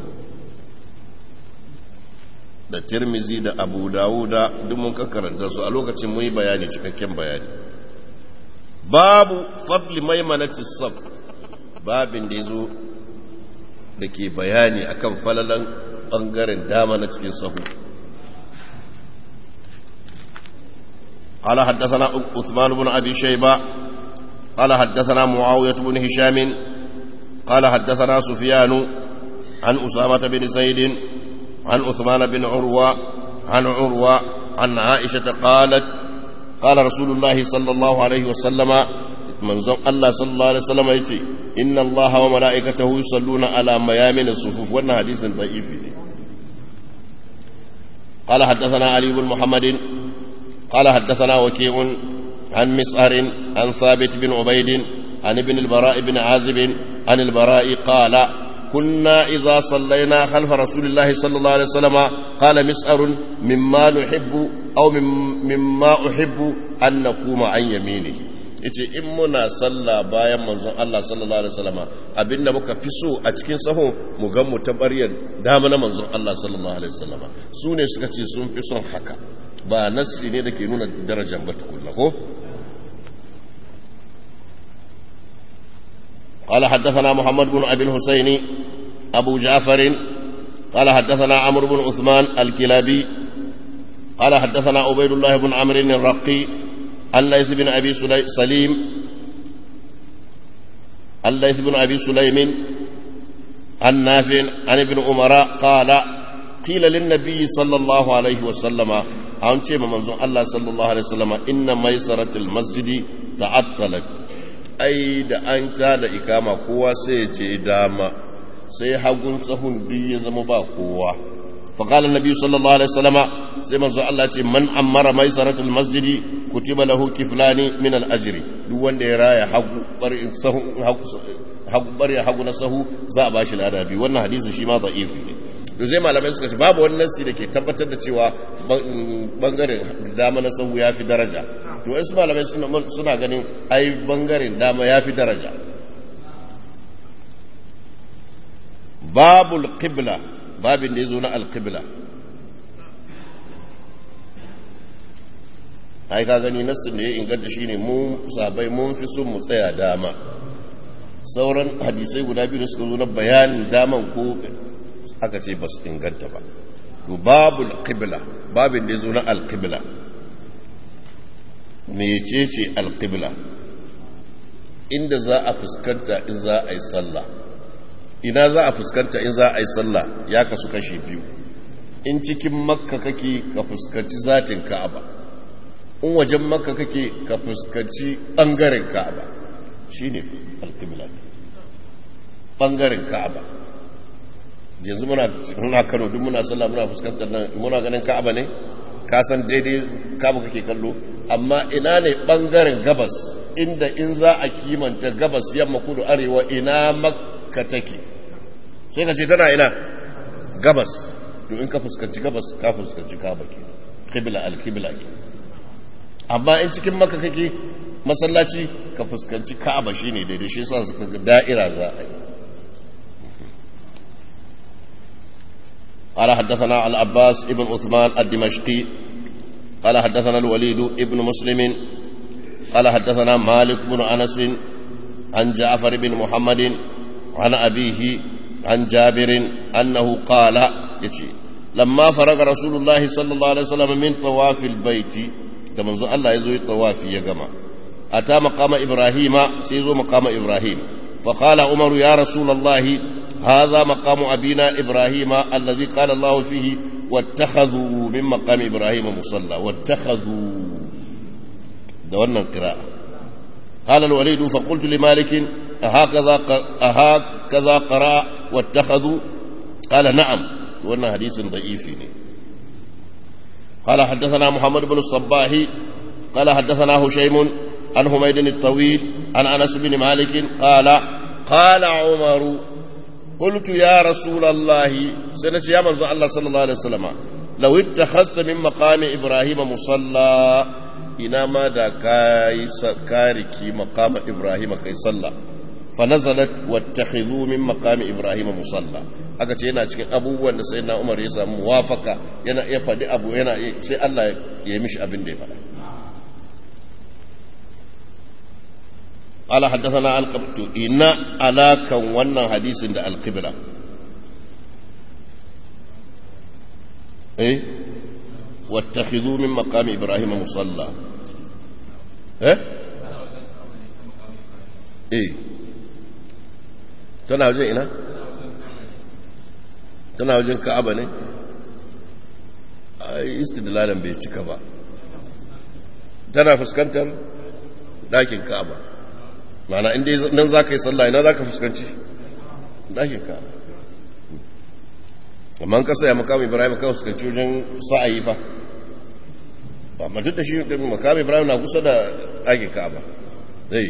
da tirmizi da abu dawuda duk mun karanta su a lokacin mun yi bayani cikakken bayani babu fadli maimanati saf babin da yazo da ke bayani akan falalan bangaren dama na cikin sahu قال حدثنا عثمان بن أبي شيبة قال حدثنا معاوية بن هشام قال حدثنا سفيان عن أسامة بن زيد عن عثمان بن عروة عن عروة عن عائشة قالت قال رسول الله صلى الله عليه وسلم من الله صلى الله عليه وسلم يتي إن الله وملائكته يصلون على ميامن الصفوف وأن حديث ضعيف قال حدثنا علي بن محمد قال حدثنا وكيع عن مسعر عن ثابت بن عبيد عن ابن البراء بن عازب عن البراء قال كنا إذا صلينا خلف رسول الله صلى الله عليه وسلم قال مسعر مما نحب أو مما أحب أن نقوم عن يمينه yace in muna sallah bayan manzon Allah sallallahu alaihi wasallam abinda muka fi so a cikin sahun mu ga mu tabariyar dama na manzon Allah sallallahu alaihi wasallam su ne suka ce sun fi son haka ba nassi ne da ke nuna darajar ba tukunna ko قال حدثنا محمد بن أبي الحسين أبو جعفر قال حدثنا عمرو بن عثمان الكلابي قال حدثنا عبيد الله بن عمرو الرقي عن ليث بن أبي سليم عن ليث بن أبي سليم عن نافع عن ابن عمر قال قيل للنبي صلى الله عليه وسلم an ce ma manzon Allah sallallahu alaihi wasallam inna maisaratul masjidi ta'attalat ai da an ta da ikama kowa sai ya je dama sai hagun tsahun duk ya zama ba kowa فقال النبي صلى الله عليه وسلم سيما الله ce man ammara maisaratul masjidi kutiba lahu kiflani min al ajri duk wanda ya raya hagu barin sahu hagu bari hagu na sahu za a bashi lada bi wannan hadisi shi ma da'ifi ne to sai malamai suka ce babu wani nassi da ke tabbatar da cewa bangaren dama na sahu ya fi daraja to wasu malamai suna ganin ai bangaren dama ya fi daraja babul qibla babin da ya zo na alqibla ai ka gani nassin da ya inganta shine mu sabai mun fi son mu tsaya dama sauran hadisai guda biyu da suka zo na bayanin daman ko aka ce ba su inganta ba to babul qibla babin da ya zo na alqibla mecece alqibla inda za a fuskanta in za a yi sallah ina za a fuskanta in za a yi sallah ya kasu kashi biyu in cikin makka kake ka fuskanci zatin ka'aba in wajen makka kake ka fuskanci ɓangaren ka'aba shi ne alƙibla ɓangaren ka'aba yanzu muna kano duk muna sallah muna fuskantar nan muna ganin ka'aba ne ka san daidai ka'aba kake kallo amma ina ne ɓangaren gabas inda in za a kimanta gabas yamma kudu arewa ina makka take sai ka ce tana ina gabas to in ka fuskanci gabas ka fuskanci ka'aba ke qibla al-qibla ke amma in cikin maka kake masallaci ka fuskanci ka'aba shine daidai shi yasa suka ga da'ira za a yi قال حدثنا العباس ابن عثمان الدمشقي قال حدثنا الوليد ابن مسلم قال حدثنا مالك بن انس عن جعفر بن محمد عن ابيه عن جابر انه قال يشي لما فرغ رسول الله صلى الله عليه وسلم من طواف البيت da manzo Allah ya zo yi tawafi ya gama ata maqama ibrahima sai zo maqama ibrahim fa qala umar ya rasulullah hadha maqamu abina ibrahima alladhi qala Allah fihi wattakhadhu min maqami ibrahima musalla wattakhadhu da wannan qira'a قال الوليد فقلت لمالك أهكذا أهكذا قرأ واتخذوا قال نعم وأن حديث ضعيف قال حدثنا محمد بن الصباح قال حدثنا هشيم عن حميد الطويل عن انس بن مالك قال قال عمر قلت يا رسول الله سنة يا من الله صلى الله عليه وسلم لو اتخذت من مقام ابراهيم مصلى إنما دا كاي كاركي مقام إبراهيم كي صلى فنزلت واتخذوا من مقام إبراهيم مصلى aka ce yana cikin abubuwan da sayyidina Umar ya samu muwafaka yana iya faɗi abu yana sai Allah ya mishi abin da ya faɗa قال حدثنا القبت إن علاكا wannan hadisin da alqibla eh واتخذوا من مقام إبراهيم مصلى eh eh tana wajen ina tana wajen ka'aba ne ai istidlalan bai cika ba tana fuskantar dakin ka'aba mana inda nan za ka yi sallah ina za ka fuskanci dakin ka'aba amma ka saya makamu ibrahim ka fuskanci wajen sa'ayi fa ba ma duk da shi makamu ibrahim na kusa da dakin ka'aba zai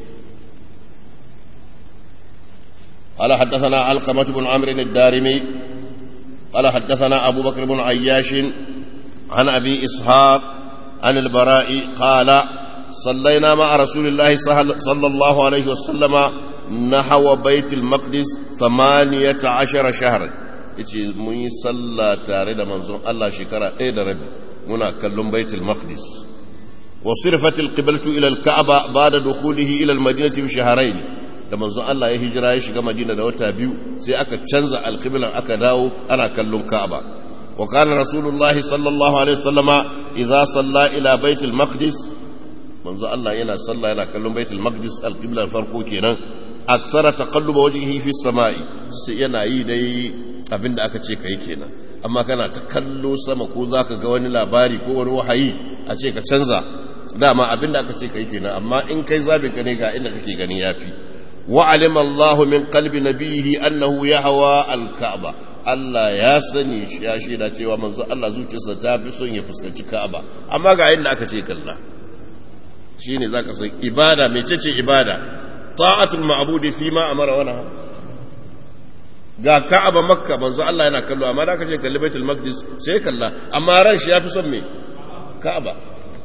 قال حدثنا علقمة بن عمرو الدارمي قال حدثنا أبو بكر بن عياش عن أبي إسحاق عن البراء قال صلينا مع رسول الله صلى الله عليه وسلم نحو بيت المقدس ثمانية عشر شهرا yace mun yi sallah tare da manzon Allah shekara ɗaya da rabi muna kallon baitul maqdis wa sirfat al-qiblatu ila al-ka'ba ba'da dukhulihi ila al-madinati bi shahrayn da manzon Allah ya hijira ya shiga Madina da wata biyu sai aka canza alqiblan aka dawo ana kallon Ka'aba wa kana rasulullahi sallallahu alaihi wasallama idza salla ila baitul maqdis manzon Allah yana salla yana kallon baitul maqdis alqiblan farko kenan aktsara taqalluba wajhihi fi samai sai yana yi dai abinda aka ce kai kenan amma kana ta kallo sama ko za ka ga wani labari ko wani wahayi a ce ka canza dama abin da aka ce ka yi kenan amma in kai zaɓin ka ne ga inda kake gani ya fi wa'alim Allah min kalbi nabihi annahu ya hawa alka'aba Allah ya sani ya shaida cewa manzo Allah zuciyarsa ta fi son ya fuskanci ka'aba amma ga inda aka ce kalla shine zaka san ibada mecece ibada ta'atul ma'budi fi ma amara wa nahaa ga ka'aba makka manzo Allah yana kallo amma da aka ce kalli baitul maqdis sai kalla amma ran shi yafi son me ka'aba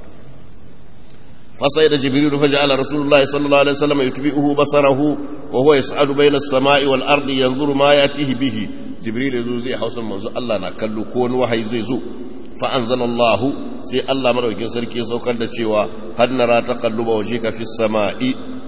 فصيد جبريل فجعل رسول الله صلى الله عليه وسلم يتبئه بصره وهو يسعد بين السماء والأرض ينظر ما يأتيه به جبريل يزو زي حوصل منزو الله نكلو كون وحي زي زو فأنزل الله سي الله مروكين سركي سوكر دا تشيوا قد نرى تقلب وجهك في السماء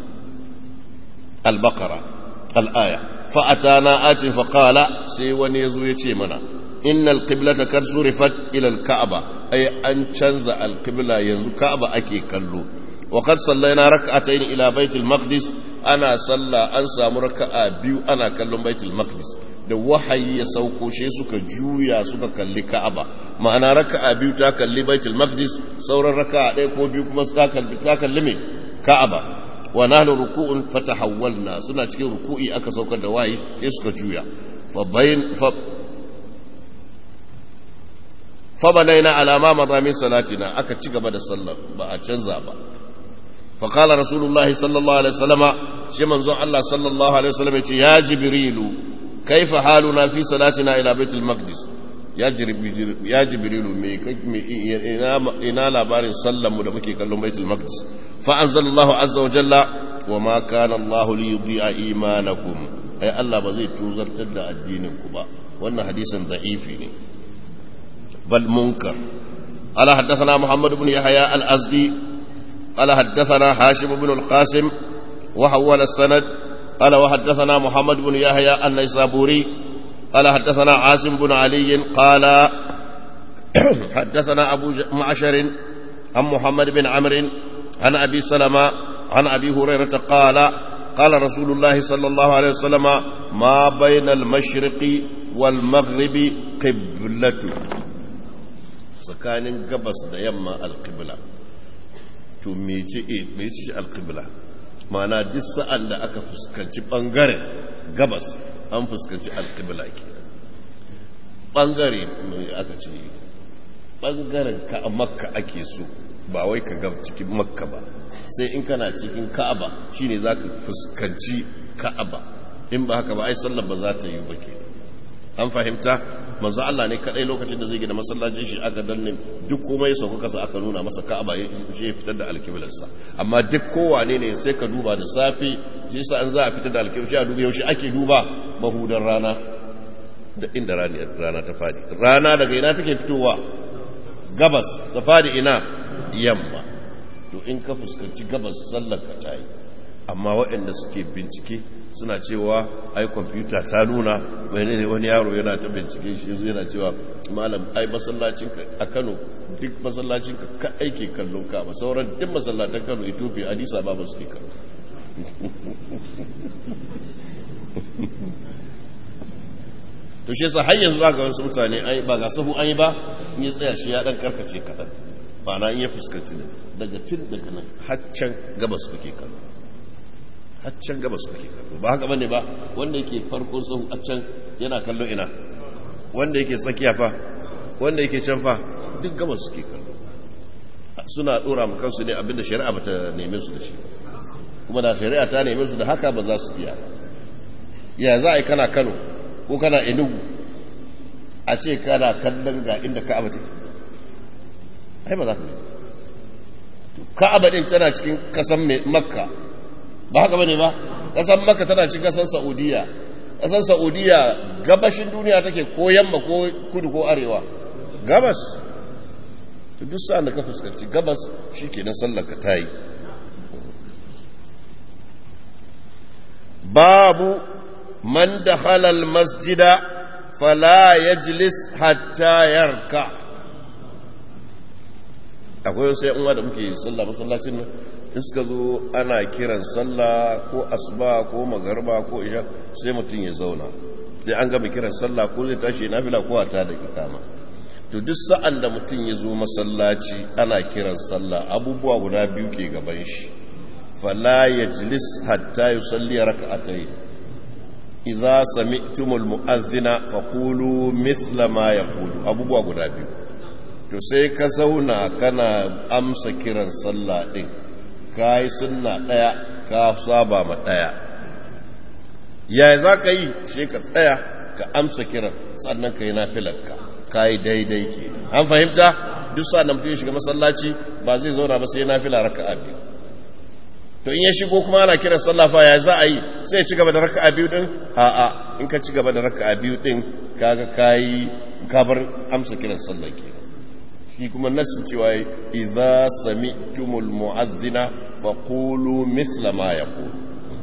البقرة الآية فأتانا آت فقال سي ونيزو يتشيمنا إن القبلة قد صرفت إلى الكعبة أي أن تنزع القبلة ينزو كعبة أكي كلو وقد صلينا ركعتين إلى بيت المقدس أنا صلى أنسى مركعة بيو أنا كلم بيت المقدس da wahayi ya sauko shi suka juya suka kalli Ka'aba ma'ana raka'a biyu ta kalli Baitul Maqdis sauran raka'a ɗaya ko biyu kuma ta kalli ta kalli me Ka'aba wa nahnu ruku'un fatahawwalna suna cikin ruku'i aka saukar da wahayi sai suka juya fa bayin fa فبنينا على ما مضى من صلاتنا aka ci gaba da sallar ba a canza ba فقال رسول الله صلى الله عليه وسلم شي منزون الله صلى الله عليه وسلم يا جبريل كيف حالنا في صلاتنا الى بيت المقدس يا جبريل يا جبريل مي ina labarin sallar mu da muke kallon baitul maqdis fa anzalallahu azza wa jalla wa ma kana Allah li yudhi'a imanakum ai Allah ba zai tuzartar da addinin ku ba wannan hadisin da'ifi ne بل منكر قال حدثنا محمد بن يحيى الأزدي قال حدثنا هاشم بن القاسم وحول السند قال وحدثنا محمد بن يحيى النيسابوري قال حدثنا عاصم بن علي قال حدثنا أبو معشر عن محمد بن عمرو عن أبي سلمة عن أبي هريرة قال قال رسول الله صلى الله عليه وسلم ما بين المشرق والمغرب قبلة tsakanin gabas da yamma alƙibla to mece ce alƙibla mana duk sa'an da aka fuskanci ɓangaren gabas an fuskanci alƙibla ke ɓangare mai aka ce ɓangaren ka a makka ake so ba wai ka gab cikin makka ba sai in kana cikin ka'aba shine za ka fuskanci ka'aba in ba haka ba ai sallar ba za ta yi ba ke an fahimta manzo Allah ne kadai lokacin da zai gina masallacin shi aka danne duk komai sauka kasa aka nuna masa Ka'aba shi ya fitar da alkiblarsa amma duk kowane ne sai ka duba da safi shi sa an za a fitar da alkiblar shi a duba yaushe ake duba mahudan rana da inda rana ta fadi rana daga ina take fitowa gabas ta fadi ina yamma to in ka fuskanci gabas sallar ka tayi amma waɗanda suke bincike suna cewa ai kwamfuta ta nuna wani ne wani yaro yana ta bincike shi zai yana cewa malam ai masallacinka a kano duk masallacinka ka aike kallon ka ba sauran duk masallatan kano ethiopia adisa ba ba suke kano to shi yasa har yanzu ga wasu mutane ai ba ga sahu an yi ba in ya tsaya shi ya dan karkace kaɗan ba na in ya fuskanci daga tun daga nan haccan gabas kuke kallo haccan gabas kuke kallo ba haka bane ba wanda yake farkon sahu a can yana kallo ina wanda yake tsakiya fa wanda yake can fa duk gabas suke kallo suna dora mu kansu ne abinda shari'a bata neme su da shi kuma da shari'a ta neme su da haka ba za su iya ya za a yi kana Kano ko kana Enugu a ce kana kallon ga inda Ka'aba take ai ba za ka Ka'aba din tana cikin kasan Makka ba haka bane ba kasan Makka tana cikin kasan Saudiya kasan Saudiya gabashin duniya take ko yamma ko kudu ko arewa gabas to duk sa'an da ka fuskanci gabas shikenan sallar ka tayi babu man dakhala al-masjida fala yajlis hatta yarka akwai wasu yan uwa da muke sallah masallacin nan in suka zo ana kiran sallah ko asuba ko magarba ko isha sai mutum ya zauna sai an gama kiran sallah ko zai tashi nafila ko a ta da ikama to duk sa'an da mutum ya zo masallaci ana kiran sallah abubuwa guda biyu ke gaban shi fala yajlis hatta yusalli rak'atayn idza sami'tumul mu'adhdhina faqulu mithla ma yaqulu abubuwa guda biyu to sai ka zauna kana amsa kiran sallah din kai sunna daya ka saba ma daya yaya zaka yi sai ka tsaya ka amsa kiran sannan ka yi nafilarka ka yi daidai ke an fahimta duk sa da mutum ya shiga masallaci ba zai zauna ba sai nafila raka'a biyu to in ya shigo kuma ana kiran sallah fa ya za a yi sai ya ci gaba da raka'a biyu din a'a in ka ci gaba da raka'a biyu din kaga kai ka bar amsa kiran sallah ke shi kuma nasin cewa idza sami'tumul mu'adhdhina faqulu mithla ma yaqulu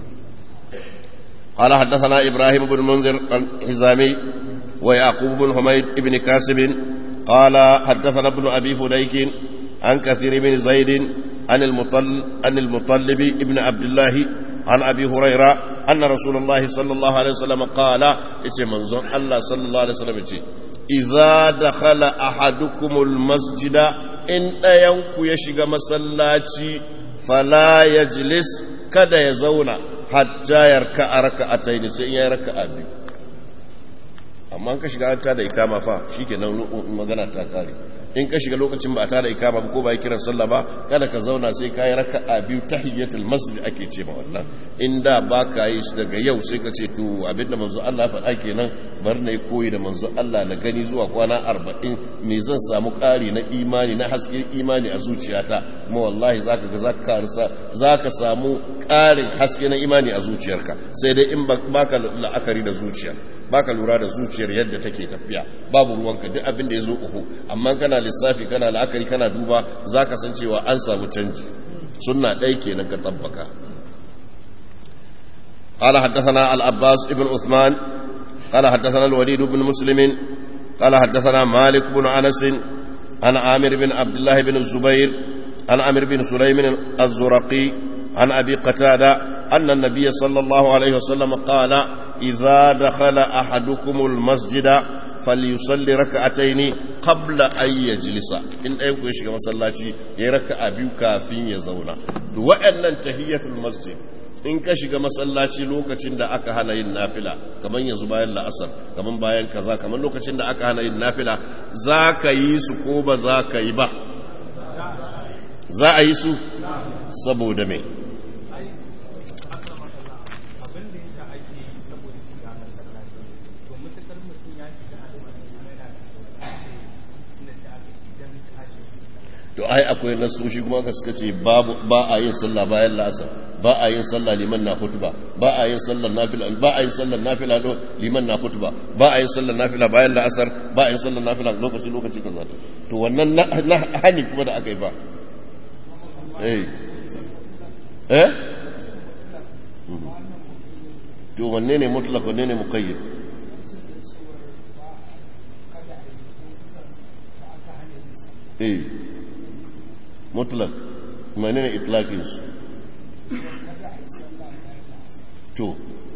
قال حدثنا إبراهيم بن منذر الحزامي ويعقوب بن حميد بن كاسب قال حدثنا ابن أبي فديك عن كثير بن زيد عن المطل عن المطلب ابن عبد الله عن أبي هريرة أن رسول الله صلى الله عليه وسلم قال إيش منظر الله صلى الله عليه وسلم إيش إذا دخل أحدكم المسجد إن ينكو يشغى مسلاتي فلا يجلس kada ya zauna hatta yarka a raka'atai ne sai ya yi raka'a biyu amma ka shiga an tada ikama fa shikenan magana ta kare in ka shiga lokacin ba a tada ikama ba ko ba yi kiran sallah ba kada ka zauna sai ka yi raka'a biyu tahiyyatul masjid ake ce ma wannan inda ba ka yi shi daga yau sai ka ce to abinda manzo Allah faɗa kenan bar na yi koyi da manzo Allah na gani zuwa kwana arba'in me zan samu ƙari na imani na haske imani a zuciyata kuma wallahi zaka ga zaka karisa zaka samu ƙarin haske na imani a zuciyarka sai dai in baka la'akari da zuciya baka lura da zuciyar yadda take tafiya babu ruwanka duk abin da ya zo uku amma kana lissafi kana la'akari kana duba za ka san cewa an samu canji sunna ɗaya kenan ka tabbaka قال حدثنا العباس بن عثمان قال حدثنا الوليد بن مسلم قال حدثنا مالك بن انس عن عامر بن عبد الله بن الزبير عن عامر بن سليم الزرقي عن ابي قتاده ان النبي صلى الله عليه وسلم قال إذا دخل أحدكم المسجد فليصلي ركعتين قبل أن يجلس إن أيكم يشغى مسلاتي يركع بيو كافين يزونا وأن تهية المسجد in ka shiga masallaci lokacin da aka hana yin nafila kamar yanzu bayan la'asar kamar bayan kaza kamar lokacin da aka hana yin nafila za ka yi su ko ba za ka yi ba za a yi su saboda me to ai akwai nasoshi kuma ka suka ce ba a yin sallah bayan la'asar ba a yin sallah liman na hutuba ba a yin sallar nafila ba a yin sallar nafila do liman na hutuba ba a yin sallar nafila bayan la'asar ba a yin sallar nafila lokaci lokaci kaza to wannan na hani kuma da aka yi ba eh eh to wanne ne mutlaq wanne ne muqayyad eh mutlak mene ne itlaƙinsu to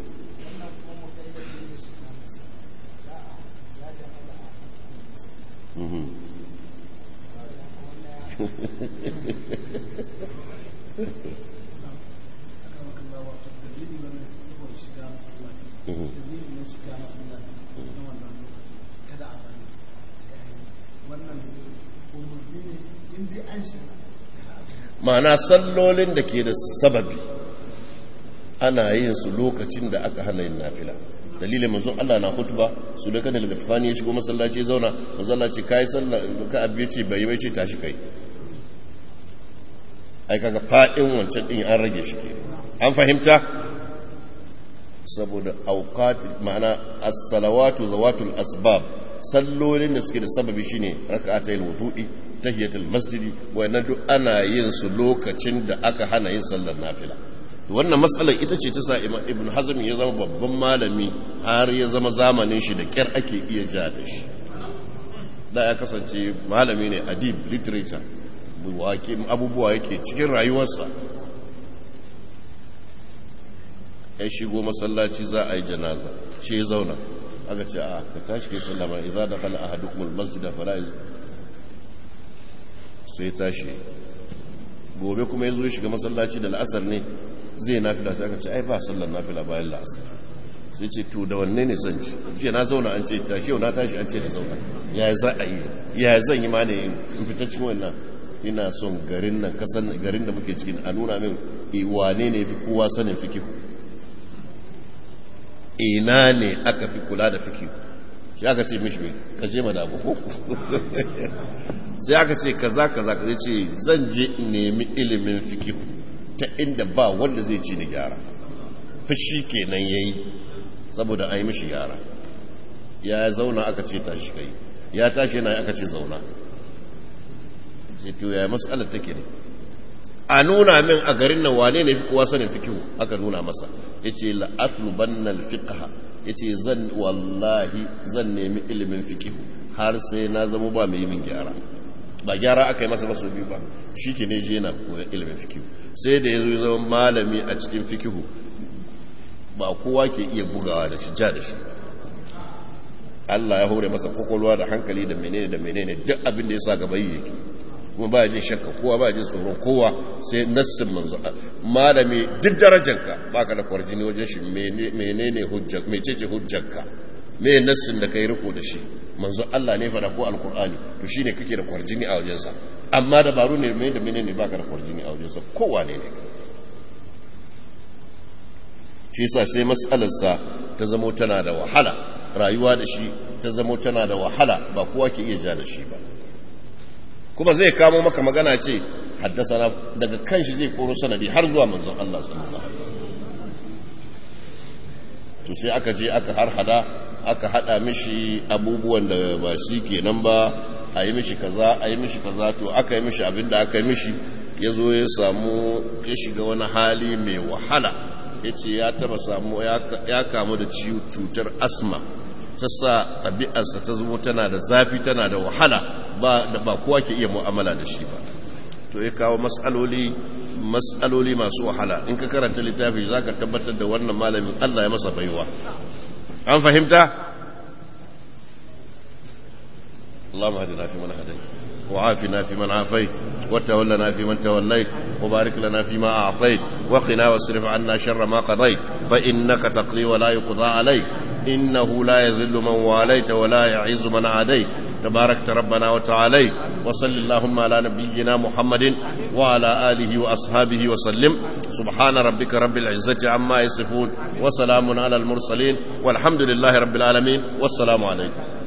ma'ana sallolin da ke da sababi ana yin su lokacin da aka hana yin nafila dalilin manzon Allah na hutuba su da kan daga tafani ya shigo masallaci ya zauna masallaci kai sallah ka abiye ce bai bai ce tashi kai ai kaga fadin wancan din an rage shi ke an fahimta saboda awqat ma'ana as-salawatu zawatul asbab sallolin da suke da sababi shine rak'atayil wudu'i tahiyatul masjidi wannan duk ana yin su lokacin da aka hana yin sallar nafila wannan matsalar ita ce ta sa ibn hazm ya zama babban malami har ya zama zamanin shi da kyar ake iya ja da shi da ya kasance malami ne adib literature abubuwa yake cikin rayuwarsa ya shigo masallaci za a yi janaza shi ya zauna aka ce a ka tashi kai sallama idza dakhala ahadukum almasjid fala sai tashi gobe kuma yazo shiga masallaci da al'asar ne zai nafila sai aka ce ai ba sallar nafila bayan la'asar sai ce to da wanne ne zan ci jiya na zauna an ce tashi yau na tashi an ce da zauna ya za a yi ya zan yi ma ne in fita cikin wannan ina son garin nan kasan garin da muke cikin a nuna min wane ne fi kowa sanin fikihu ina ne aka fi kula da fikihu shi aka ce mishi mai ka je madabu ko sai aka ce kaza kaza ka ce zan je in nemi ilimin fikihu ta inda ba wanda zai ci ni gyara fushi kenan yayi saboda a yi mishi gyara ya zauna aka ce tashi kai ya tashi yana aka ce zauna sai to ya matsalar take ne a nuna min a garin nan wane ne fi kowa sanin fikihu aka nuna masa yace la atlubanna alfiqha yace zan wallahi zan nemi ilimin fikihu har sai na zama ba mai min gyara ba gyara aka yi masa ba biyu ba shike ne je na koyon ilimin fikihu sai da yazo zama malami a cikin fikihu ba kowa ke iya bugawa da shi ja da shi Allah ya hore masa kokolwa da hankali da menene da menene duk abin da ya sa gaba yake kuma ba jin shakka kowa ba jin tsoron kowa sai nassin manzo malami duk darajarka baka da kwarjini wajen shi menene hujjar mecece hujjarka me nassin da kai riko da shi manzo Allah ne fara ko alqur'ani to shine kake da kwarjini a wajensa amma dabaru ne mai da menene baka da kwarjini a wajensa kowa ne ne shi yasa sai mas'alarsa ta zamo tana da wahala rayuwa da shi ta zamo tana da wahala ba kowa ke iya ja da shi ba kuma zai kamo maka magana ce haddasa daga kanshi zai koro sanadi har zuwa manzon Allah sallallahu alaihi to sai aka je aka har hada aka hada mishi abubuwan da ba shi kenan ba a yi mishi kaza a yi mishi kaza to aka yi mishi abin da aka yi mishi ya zo ya samu ya shiga wani hali mai wahala ya ce ya taba samu ya kamu da cutar asma ta sa ɗabi'arsa ta zama tana da zafi tana da wahala ba da ba kowa ke iya mu'amala da shi ba to ya kawo mas'aloli mas'aloli masu wahala in ka karanta littafi za ka tabbatar da wannan malamin Allah ya masa baiwa an fahimta اللهم اهدنا فيمن هديت وعافنا فيمن عافيت وتولنا فيمن توليت وبارك لنا فيما أعطيت وقنا واصرف عنا شر ما قضيت فإنك تقضي ولا يقضى عليك إنه لا يذل من واليت ولا يعز من عاديت تباركت ربنا وتعاليت وصل اللهم على نبينا محمد وعلى آله وأصحابه وسلم سبحان ربك رب العزة عما يصفون وسلام على المرسلين والحمد لله رب العالمين والسلام عليكم